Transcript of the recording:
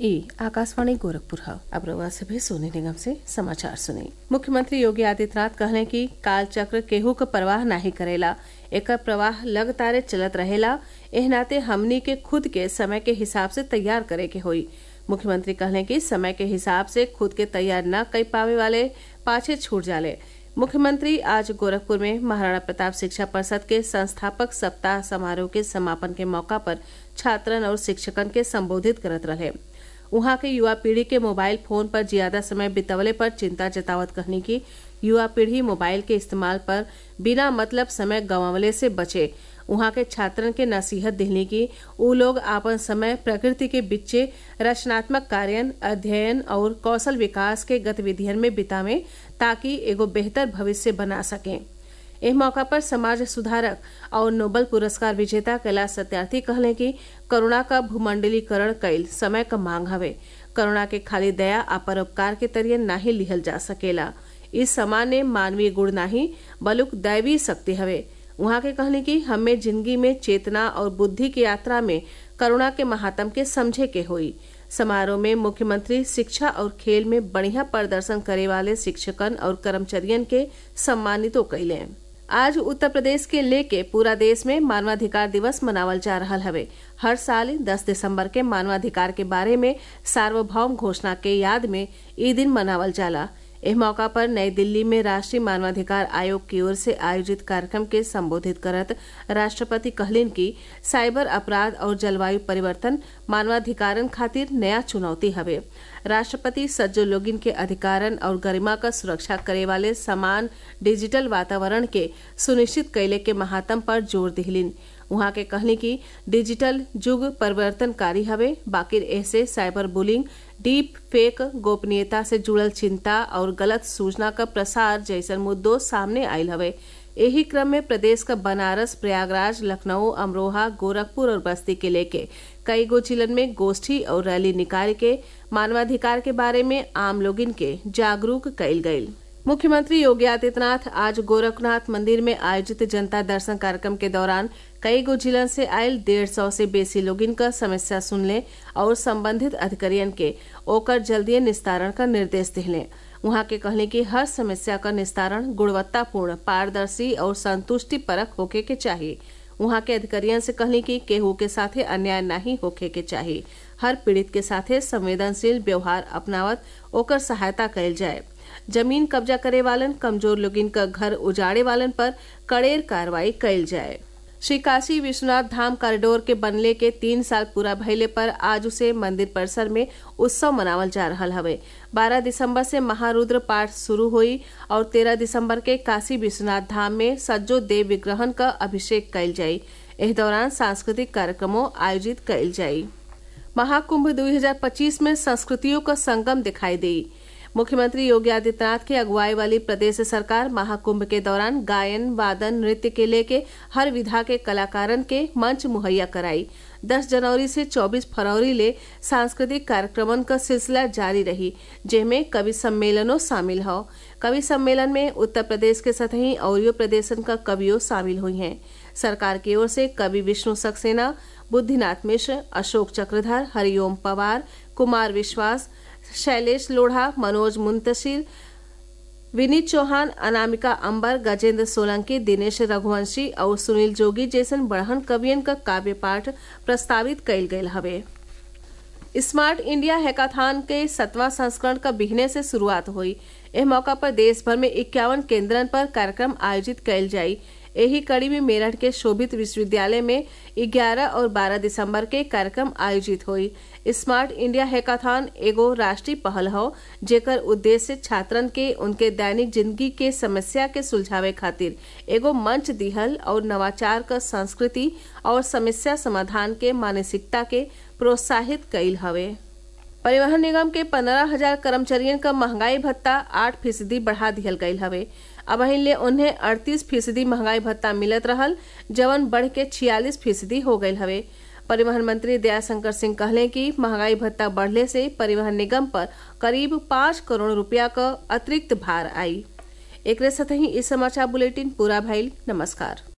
ई आकाशवाणी गोरखपुर है अब रउआ से भी सोने निगम से समाचार सुनी मुख्यमंत्री योगी आदित्यनाथ कहले कि काल चक्र केहू क परवाह नाही करेला एकर प्रवाह लगातार चलत रहेला एह नाते हमनी के खुद के समय के हिसाब से तैयार करे के होई मुख्यमंत्री कहले कि समय के हिसाब से खुद के तैयार न कर पावे वाले पाछे छूट जाले मुख्यमंत्री आज गोरखपुर में महाराणा प्रताप शिक्षा परिषद के संस्थापक सप्ताह समारोह के समापन के मौका पर छात्रन और शिक्षकन के संबोधित करत रहे उहाँ के युवा पीढ़ी के मोबाइल फोन पर ज्यादा समय बितवले पर चिंता जतावत कहनी कि युवा पीढ़ी मोबाइल के इस्तेमाल पर बिना मतलब समय गंवावले से बचे उहाँ के छात्रन के नसीहत दिहनी कि उ लोग आपन समय प्रकृति के बिच्चे रचनात्मक कार्य अध्ययन और कौशल विकास के गतिविधियन में बितावे ताकि एगो बेहतर भविष्य बना सकें एह मौका पर समाज सुधारक और नोबल पुरस्कार विजेता कैलाश सत्यार्थी कहले कि करुणा का भूमंडलीकरण कईल समय क मांग हवे करुणा के खाली दया आ परोपकार के तरिए नाही लिहल जा सकेला इस सामान्य मानवीय गुण नाही बलुक दैवी शक्ति हवे उहाँ के कहने की हमें जिंदगी में चेतना और बुद्धि की यात्रा में करुणा के महात्म के समझे के होई समारोह में मुख्यमंत्री शिक्षा और खेल में बढ़िया प्रदर्शन करे वाले शिक्षकन और कर्मचारियन के सम्मानितो कैले आज उत्तर प्रदेश के लेके पूरा देश में मानवाधिकार दिवस मनावल जा रहा हवे हर साल 10 दिसंबर के मानवाधिकार के बारे में सार्वभौम घोषणा के याद में ई दिन मनावल जाला एह मौका पर नई दिल्ली में राष्ट्रीय मानवाधिकार आयोग की ओर से आयोजित कार्यक्रम के संबोधित करत राष्ट्रपति कहलिन कि साइबर अपराध और जलवायु परिवर्तन मानवाधिकारन खातिर नया चुनौती हवे राष्ट्रपति सज्जो लोगिन के अधिकारन और गरिमा का सुरक्षा करे वाले समान डिजिटल वातावरण के सुनिश्चित कैले के महात्म पर जोर दिहलिन उहाँ के कहनी कि डिजिटल युग परिवर्तनकारी हवे बाकिर ऐसे साइबर बुलिंग डीप फेक गोपनीयता से जुड़ल चिंता और गलत सूचना का प्रसार जैसन मुद्दों सामने आयल हवे यही क्रम में प्रदेश का बनारस प्रयागराज लखनऊ अमरोहा गोरखपुर और बस्ती के लेके कई गो जिलन में गोष्ठी और रैली निकाल के मानवाधिकार के बारे में आम लोगिन के जागरूक कैल गयी मुख्यमंत्री योगी आदित्यनाथ आज गोरखनाथ मंदिर में आयोजित जनता दर्शन कार्यक्रम के दौरान कई गो जिलन से आयल डेढ़ सौ से बेसी लोगिन का समस्या सुनले और संबंधित अधिकारियन के ओकर जल्दी निस्तारण का निर्देश दिले वहां के कहले कि हर समस्या का निस्तारण गुणवत्तापूर्ण पारदर्शी और संतुष्टि परक होके के चाहिए वहां के अधिकारियन से कहले कि केहू के साथे अन्याय नहीं होके के चाहिए हर पीड़ित के साथे संवेदनशील व्यवहार अपनावत ओकर सहायता कैल जाए जमीन कब्जा करे वालन कमजोर लोगिन का घर उजाड़े वालन पर कड़ेर कार्रवाई कैल जाए श्री काशी विश्वनाथ धाम कॉरिडोर के बनले के तीन साल पूरा भइले पर आज उसे मंदिर परिसर में उत्सव मनावल जा रहा हवे 12 दिसंबर से महारुद्र पाठ शुरू हुई और 13 दिसंबर के काशी विश्वनाथ धाम में सज्जो देव विग्रहण का अभिषेक कैल जाई इस दौरान सांस्कृतिक कार्यक्रमों आयोजित कैल जाई महाकुंभ 2025 में संस्कृतियों का संगम दिखाई देई मुख्यमंत्री योगी आदित्यनाथ की अगुवाई वाली प्रदेश सरकार महाकुंभ के दौरान गायन वादन नृत्य के लेके हर विधा के कलाकारन के मंच मुहैया कराई 10 जनवरी से 24 फरवरी ले सांस्कृतिक कार्यक्रमन का सिलसिला जारी रही जिनमें कवि सम्मेलनों शामिल हो कवि सम्मेलन में उत्तर प्रदेश के सतही और प्रदेशन का कवियों शामिल हुई हैं सरकार की ओर से कवि विष्णु सक्सेना बुद्धिनाथ मिश्र अशोक चक्रधर हरिओम पवार कुमार विश्वास शैलेश लोढ़ा मनोज मुंतशिर विनीत चौहान अनामिका अंबर गजेंद्र सोलंकी दिनेश रघुवंशी और सुनील जोगी जैसन बढ़हन कवियन का काव्य पाठ प्रस्तावित कैल गयल हवे स्मार्ट इंडिया हैकाथॉन के सतवां संस्करण का बिहने से शुरुआत हुई इस मौका पर देश भर में इक्यावन केंद्रन पर कार्यक्रम आयोजित कैल जाई यही कड़ी में मेरठ के शोभित विश्वविद्यालय में 11 और 12 दिसंबर के कार्यक्रम आयोजित हुई स्मार्ट इंडिया हैकाथॉन एगो राष्ट्रीय पहल हो जेकर उद्देश्य छात्रन के उनके दैनिक जिंदगी के समस्या के सुलझावे खातिर एगो मंच दिहल और नवाचार का संस्कृति और समस्या समाधान के मानसिकता के प्रोत्साहित कैल हवे परिवहन निगम के पंद्रह हजार कर्मचारियों का महंगाई भत्ता आठ फीसदी बढ़ा दिहल गयल हवे अब ले उन्हें अड़तीस फीसदी महंगाई भत्ता मिलत रहल जवन बढ़ के छियालीस फीसदी हो गयल हवे परिवहन मंत्री दयाशंकर सिंह कहले कि महंगाई भत्ता बढ़ले से परिवहन निगम पर करीब पाँच करोड़ रुपया का अतिरिक्त भार आई एक साथ ही इस समाचार बुलेटिन पूरा भइल नमस्कार